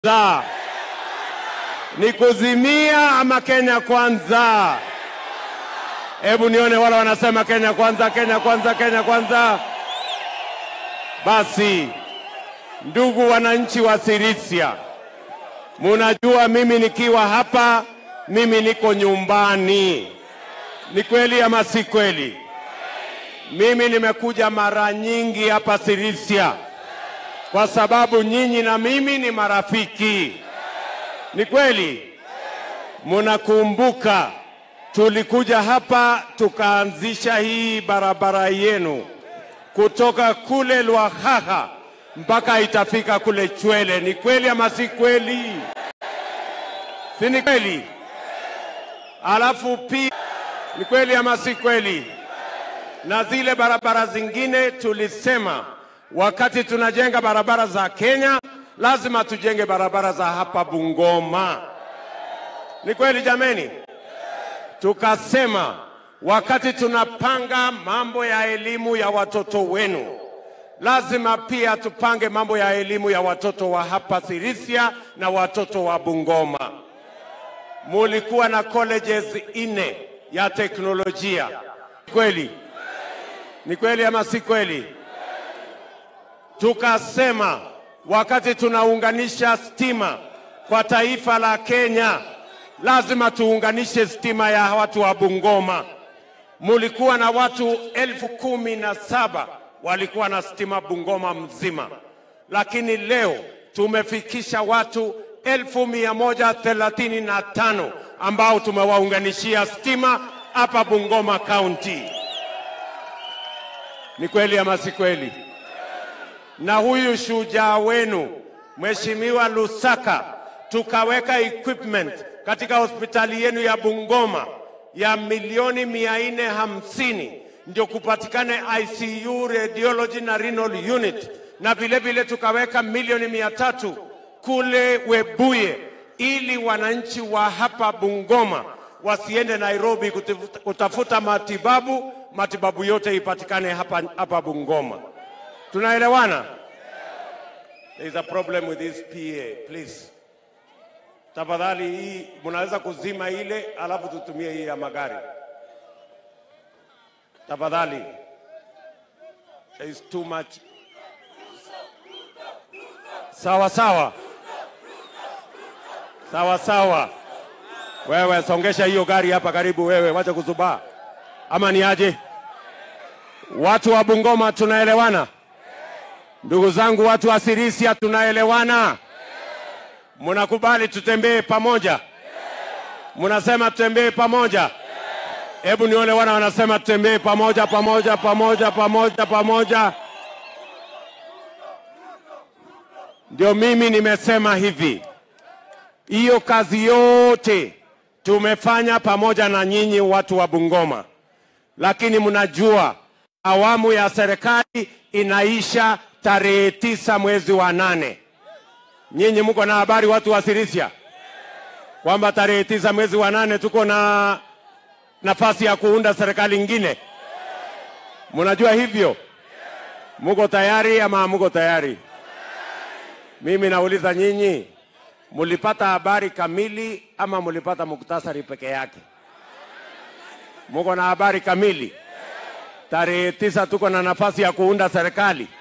kwanza? Ni kuzimia ama Kenya kwanza? Hebu nione wale wanasema Kenya kwanza, Kenya kwanza, Kenya kwanza. Basi ndugu wananchi wa Sirisia, munajua mimi nikiwa hapa, mimi niko nyumbani. Ni kweli ama si kweli? Mimi nimekuja mara nyingi hapa Sirisia kwa sababu nyinyi na mimi ni marafiki. Ni kweli? Munakumbuka tulikuja hapa tukaanzisha hii barabara yenu kutoka kule Lwahaha mpaka itafika kule Chwele. Ni kweli ama si kweli? Si ni kweli? Alafu pia ni kweli ama si kweli? Na zile barabara zingine tulisema wakati tunajenga barabara za Kenya lazima tujenge barabara za hapa Bungoma. Ni kweli jameni? Tukasema wakati tunapanga mambo ya elimu ya watoto wenu, lazima pia tupange mambo ya elimu ya watoto wa hapa Sirisia na watoto wa Bungoma. Mulikuwa na colleges nne ya teknolojia. Kweli? Ni kweli ama si kweli? Tukasema wakati tunaunganisha stima kwa taifa la Kenya, lazima tuunganishe stima ya watu wa Bungoma. Mulikuwa na watu elfu kumi na saba walikuwa na stima Bungoma mzima, lakini leo tumefikisha watu elfu mia moja thelathini na tano ambao tumewaunganishia stima hapa Bungoma County. Ni kweli ama si kweli? Na huyu shujaa wenu Mheshimiwa Lusaka, tukaweka equipment katika hospitali yenu ya Bungoma ya milioni mia nne hamsini ndio kupatikane ICU, radiology na renal unit, na vile vile tukaweka milioni mia tatu kule Webuye ili wananchi wa hapa Bungoma wasiende Nairobi kutafuta, kutafuta matibabu, matibabu yote ipatikane hapa, hapa Bungoma. Tunaelewana? There is a problem with this PA, please. Tafadhali hii mnaweza kuzima ile alafu tutumie hii ya magari. Tafadhali. There is too much. Sawa sawa. Sawa sawa. Wewe songesha hiyo gari hapa karibu wewe, wacha kuzubaa. Ama ni aje? Watu wa Bungoma tunaelewana? Ndugu zangu watu wa Sirisia tunaelewana? Mnakubali tutembee pamoja? Mnasema tutembee pamoja? Hebu nione wana wanasema tutembee pamoja pamoja pamoja pamoja pamoja. Ndio mimi nimesema hivi, hiyo kazi yote tumefanya pamoja na nyinyi watu wa Bungoma, lakini mnajua awamu ya serikali inaisha tarehe tisa mwezi wa nane. Nyinyi mko na habari watu wa Sirisia kwamba tarehe tisa mwezi wa nane tuko na nafasi ya kuunda serikali ingine? Mnajua hivyo? Muko tayari ama muko tayari? Mimi nauliza nyinyi, mulipata habari kamili ama mulipata muktasari peke yake? Muko na habari kamili? Tarehe tisa tuko na nafasi ya kuunda serikali.